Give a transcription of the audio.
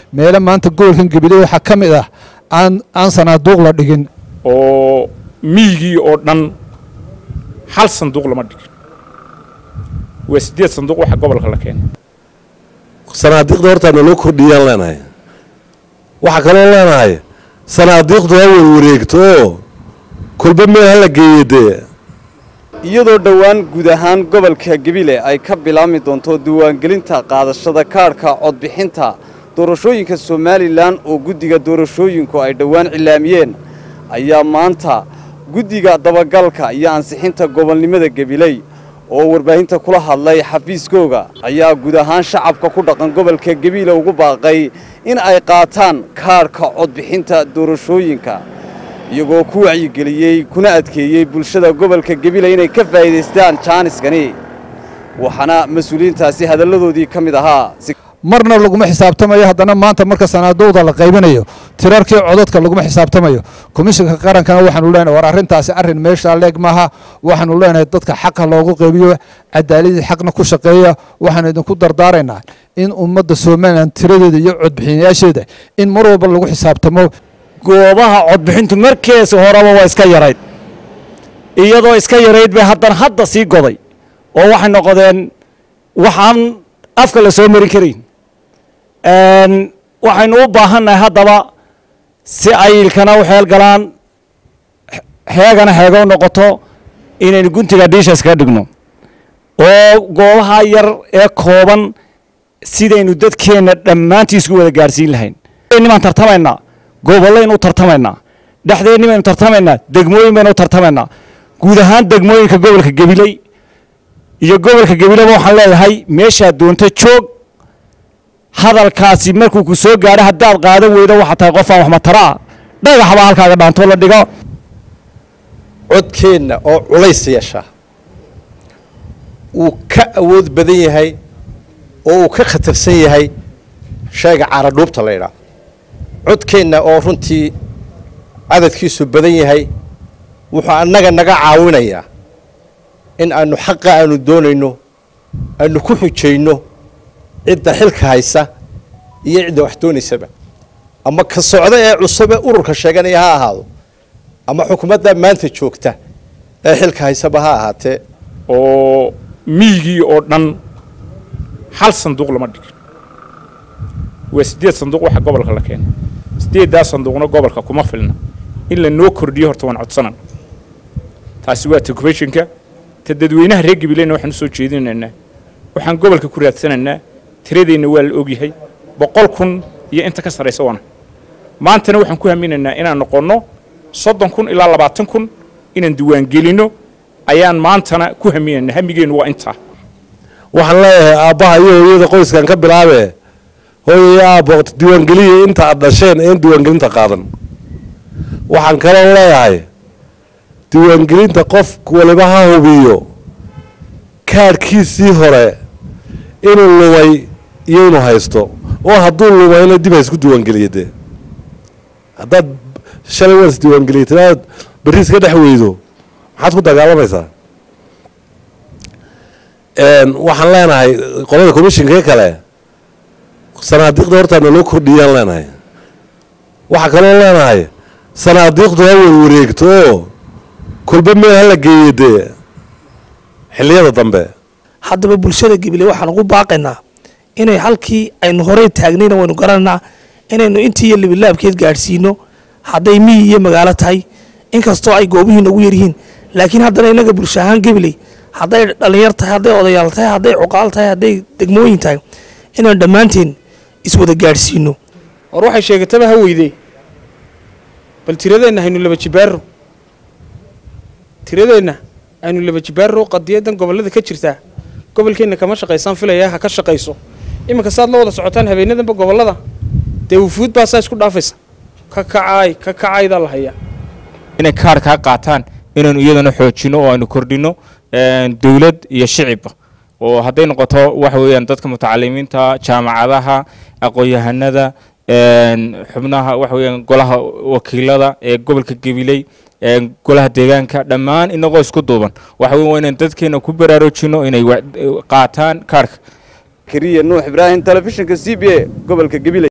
meele maanta gobolkan gabiley waxaa ka mid ah aan aan sanaaduuq la dhigin oo miyigii oo dhan hal sanduuq lama dhigin waa siddeed sanduuq waxa gobolka la keenay sanaadiiqda hortaa naloo kordhiyaan leenahay waxaa kaloo leenahay sanaadiiqdu ha warwareegto oo kolba meel hala geeye dee iyadoo dhowaan guud ahaan gobolka gebile ay ka bilaabmi doonto diiwaangelinta qaadashada kaadhka codbixinta doorashooyinka somalilan oo guddiga doorashooyinku ay dhowaan cilaamiyeen ayaa maanta guddiga dabagalka iyo ansixinta gobolnimada gebiley oo warbaahinta kula hadlay xafiiskooga ayaa guud ahaan shacabka ku dhaqan gobolka gebiile ugu baaqay in ay qaataan kaadhka codbixinta doorashooyinka iyagoo ku wacyigeliyey kuna adkeeyey bulshada gobolka gebile inay ka faa'iidaystaan jaaniskani waxaana mas-uuliyiintaasi hadalladoodii ka mid ahaa marna laguma xisaabtamayo haddana maanta marka sanaaduuqda la qaybinayo tirarkii codadka laguma xisaabtamayo komishinka qarankana waxaanu leenahay war arrintaasi arrin meeshaa leeg maaha waxaanu leenahay dadka xaqa loogu qaybiyo cadaaladii xaqna ku shaqeeya waxaanu idinku dardaaraynaa in ummadda somalilan tiradeeda iyo codbixiyayaasheeda in mar walba lagu xisaabtamo goobaha codbixintu markeesa horeba waa iska yarayd iyadoo iska yarayd bay haddana hadda sii goday oo waxay noqdeen waxaan afka la soo mari karayn waxaynu u baahannahay haddaba si ayilkana u xeel galaan heegana heega u noqoto inaynu guntiga dhiisha iskaga dhigno oo goobaha yar ee kooban sidaynu dadkeenna dhammaantii isku wada gaarsiin lahayn nimaan tartamaynaa gobollaynu u tartamaynaa dhexdeenni baynu tartamaynaa degmooyin baynu u tartamaynaa guud ahaan degmooyinka gobolka gabiley iyo gobolka gabileba waxaan leeyahay meeshaad doonto joog hadalkaasi markuu ku soo gaadho haddaad qaadan weydo waxaa tahay qofaan wax mataraa dhagaxbaa halkaaga dhaantoo la dhigo codkeenna oo culays yeesha uu ka awood badan yahay oo uu ka khatarsan yahay shayga caaradhuubta la ydhaa codkeenna oo runtii cadadkiisu badan yahay wuxuu annaga naga caawinayaa in aanu xaqa aanu doonayno aanu ku xujayno cidda xilka haysa iyo cidda wax doonaysaba ama ka socda ee cusube ururka sheeganaya ha ahaado ama xukuumadda maanta joogta ee xilka haysaba ha ahaatee oo miyigii oo dhan hal sanduuq lama dhigin waa siddeed sanduuq waxa gobolka la keenay siddeeddaa sanduuqna gobolka kuma filna in la noo kordhiyo horta waan codsanan taasi waa tocubeshinka ta dadweynaha reer gabileyna waxaan u soo jeedinaynaa waxaan gobolka ku raadsanaynaa tiradeenna waa la ogyahay boqol kun iyo inta ka sarraysa waana maantana waxaan ku haminaynaa inaan noqonno soddon kun ilaa labaatan kun inaan diiwaangelinno ayaan maantana ku haminaynaa hamigeennu waa intaa waxaan leeyahay aabbaha iyo hooyada qoyskan ka bilaabe hooyaya aabbo diiwaangeliya inta aad dhasheen een diiwaangelinta qaadan waxaan kaloo leeyahay diiwaangelinta qof waliba ha hubiyo kaadhkiisii hore inuu lumay iyo inuu haysto oo hadduu lumayna dib ha isku diiwaangeliya dee haddaad shalay waan isdiiwaangeliyay tiraad berri iska dhex weydo maxaad ku dagaalamaysaa waxaan leenahay qolada commishinka kale sanaadiiqda hortaa naloo kordhiyaan leenahay waxaa kaloo leenahay sanaadiiqdu ha warwareegto oo kolba meel hala geeye dee xilliyada dambe haddaba bulshada gebile waxaan ugu baaqaynaa inay halkii aynu horey taagnayna waynu garanaynaa inaynu intii iyo libilaabkeed gaadhsiino hadday miyi iyo magaalo tahay inkastoo ay goobihiina ugu yaryihiin laakiin haddana innaga bulsho ahaan gebiley hadday dhallinyar tahay hadday odayaal tahay hadday cuqaal tahay hadday degmooyin tahay inaynu dhammaanteen iswada gaadhsiino hor waxay sheegataba ha weydee bal tiradeenna haynu laba jibaaro tiradeenna aynu laba jibaaro qadiyadan gobollada ka jirtaa gobolkeenna kama shaqaysaan filaya ha ka shaqayso iminka saad la wada socotaan habeenadanba gobollada dee wufuud baa saa isku dhaafaysa ka kacaay ka kacaydaa la hayaa inay kaarkaa qaataan inaynu iyadana xoojino oo aynu kordhino dowlad iyo shicibba oo hadday noqoto waxa weeyaan dadka mutacalimiinta jaamacadaha aqoon-yahanada xubnaha waxa weeyaan golaha wakiilada ee gobolka gabiley golaha deegaanka dhammaan inagoo isku duuban waxa weyn waa inaan dadkeena ku baraarujino inay qaataan kaarka kariya nuux ibraahim telefishinka c b a gobolka gabiley